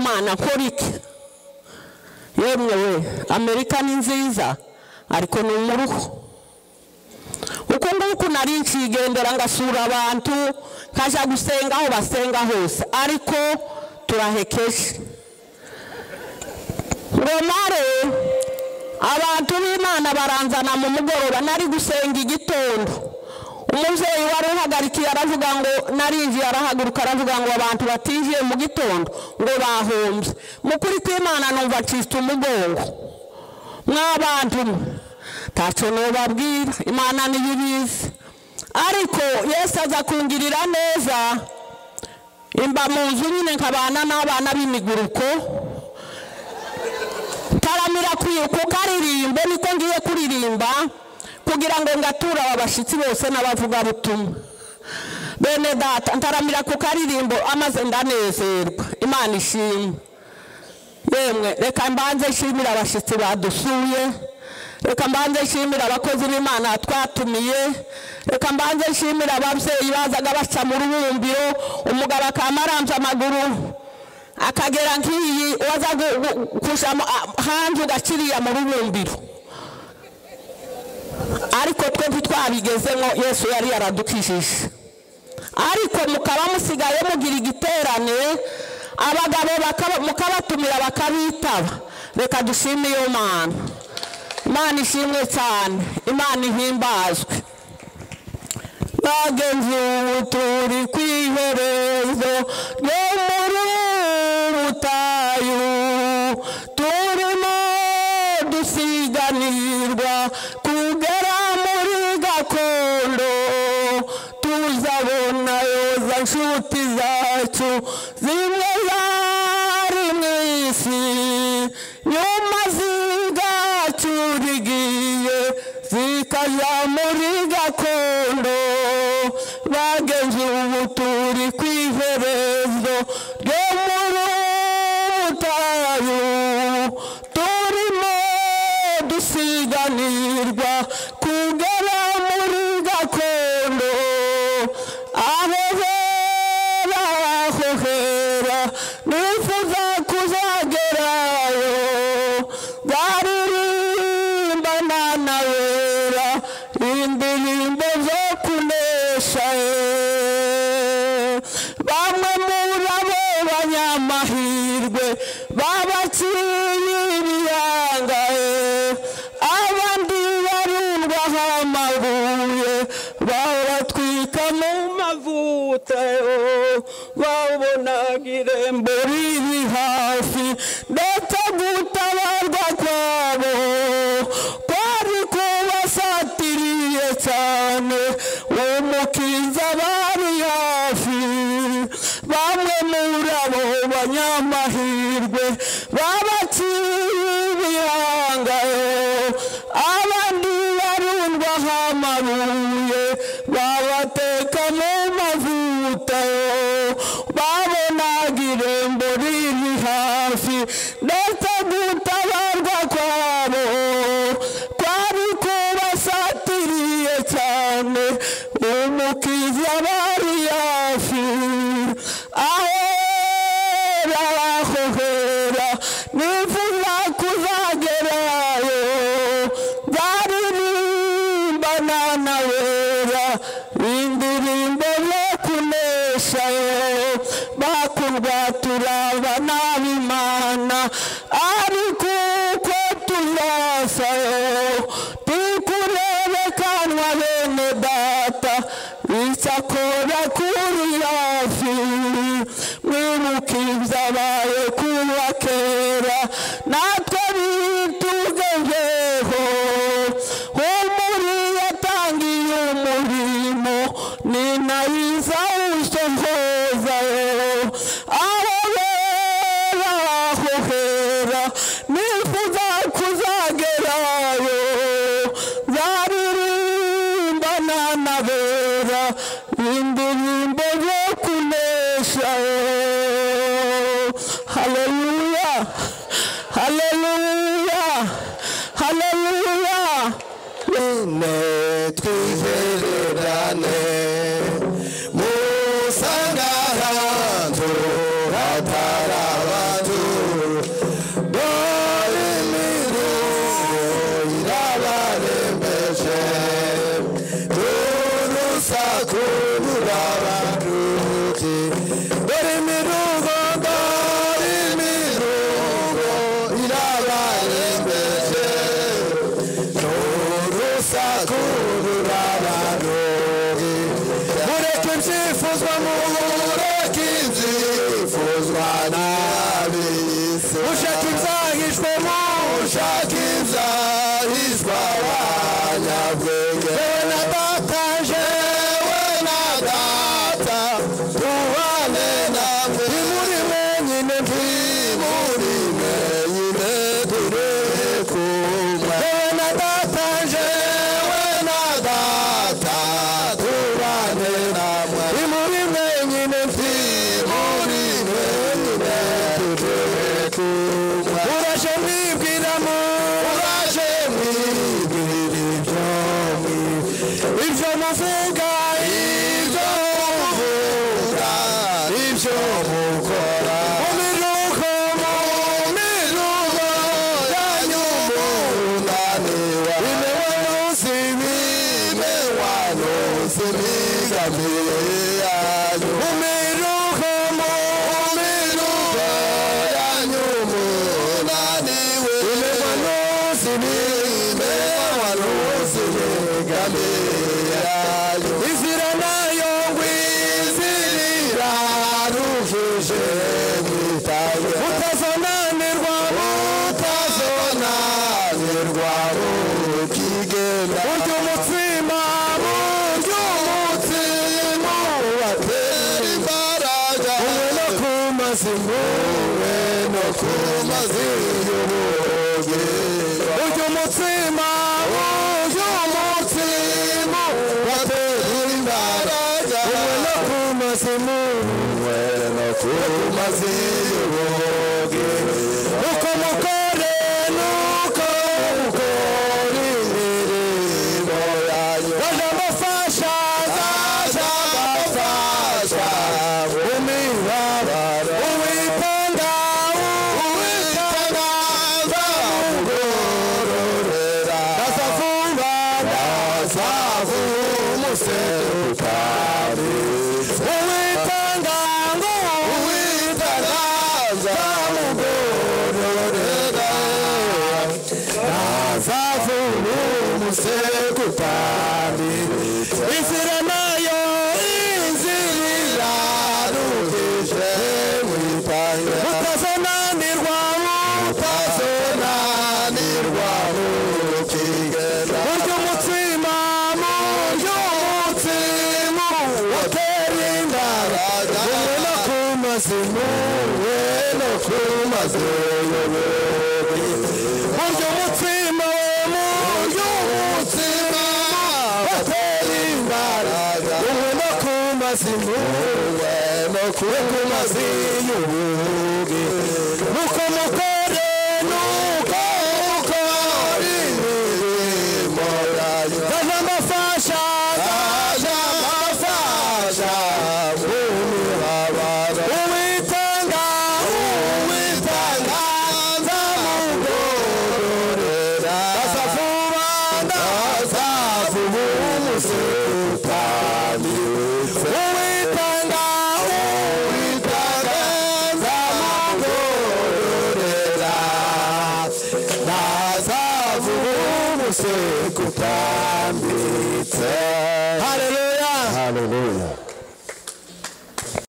imana nkora iki yemwe we amerika ni nziza ariko ni umuruho uko nguko nari nkigendera ngasura abantu nkajya gusenga aho basenga hose ariko turahekeje ngomare abantu b'imana baranzana mu mugoroba nari gusenga igitondo umubyeyi wari uhagarikiye aravuga ngo narinjiye arahaguruka aravuga ngo abantu batijiye mu gitondo ngo bahombye mu kuri kw'imana numva ncitse umugongo mw'abantu ntacyo nubabwira imana niyo ibizi ariko yesu aza kungirira neza imba mu nzu nyine nkabana n'abana b'imiguruko taramira kukaririmbo niko ngiye kuririmba kugira ngo ngatura aba bashyitsi bose n'abavugabutumwa bene data ntaramira ku karirimbo amaze ndanezerwa imana ishimwe yemwe reka mbanze nshimire abashyitsi badusuye reka mbanze nshimire abakozi b'imana twatumiye reka mbanze nshimire ababyeyi bazaga baca mu rubumbiro umugabo aramza amaguru akagera nk'iyi waza kujya hanze ugakiriya mu rubumbiro ariko twe ntitwabigezemo yesu yari yaradukijije ariko mukaba musigaye mugira igiterane abagabo mukabatumira bakabitaba reka dushime iyo mana imana ishimwe cyane imana ihimbazwe bageze ubu turi ku iherezo ryo muri butayu turimo dusiganirwa kugera muri gakondo tuzabona yoza nshuti zacu zimwe zari mu isi nyuma zigacurigiye zikajya muri gakondo bageze ubu turi ku iherezo ryo muri butayu turimo dusiganirwa kugera muri gakondo aho hera aho hera nifuza kuzagerayo zaririmbana na wera indirimbo zo kunesha eh. bamwe muri abo banyamahirwe babaciye ibiyanga eh. abandi barundwaho amabuye baratwika mu mavuta eh. babonaga irembo riri hafi ndetse gutabarwa kwabo kwari kubasatiriye cyane umukiza bari hafi bamwe muri abo banyamahirwe babaciye ibihanga abandi barundwaho amabuye babateka mu mavuta babonaga irembo riri hafi ndetse gutabarwa kwabo kwari kubasatiriye cyane umukiza bari hafi ahera aho hera nifuza kuzagerayo baririmbana na wera indirimbo zo kunesha bakurwatura banabimana ariko uko tuzasa tikurebekanwa bene data isakora kuri hafi mwimukiza abaye kuba kera natwe bitugezeho umuri yatangiye umurimo ni nayo izawusohoza aho bera aho hera ni murime nyine turi kumwe wowe na data jewe na data tubane namwe nimurime nyine mfi murime nyine turi kumwe uraje mwibwiramo uraje mwibwira ibyo mwi- ibyo muvuga ibyo muvuga ibyo mukora mu miruko mu miruko yanyu munaniwe bimewe munsi bimewa munsi migamiye yanyu mu miruko mu miruko yanyu munaniwe bimewa munsi bimewa munsi migamiye yanyu inzira nayo ngwizirira rujuje mwitaye mutazonanirwa mutazonanirwa mukigenda burya umutsima burya umutsima ubatera imbaraga umwe no ku mazimu umwe no ku mazimu y'ubugi burya umutsima burya umutsima ubatera imbaraga umwe no ku mazimu umwe no ku mazimu y'ubugi uko mukore nuko mukora imirimo yanyu baje mufasha zaje mufasha umibabaro uwitonda uwitonda zamugororera bazavuba bazavu umusekutari uwitonda ngo uwitonda zamugororera azavura umusekutari inzira nayo inzira irarugije mwitaye mutazonanirwa mutazonanirwa mukigera burya umutsima burya umutsima watera imbaraga umwe no ku mazimu umwe no ku mazimu burya umutsima burya umutsima watera imbaraga umwe no ku mazimu umwe no ku mazimu nuko mukore nuko mukore imirimo yanyu zaje mbafasha zaje mbafasha mu mibabaro uwitanga uwitanga nzamugororera azavuba azavuba umusekutani uwitanga uwitanga nzamugororera nazavuba umusekutambitse haleluya haleluya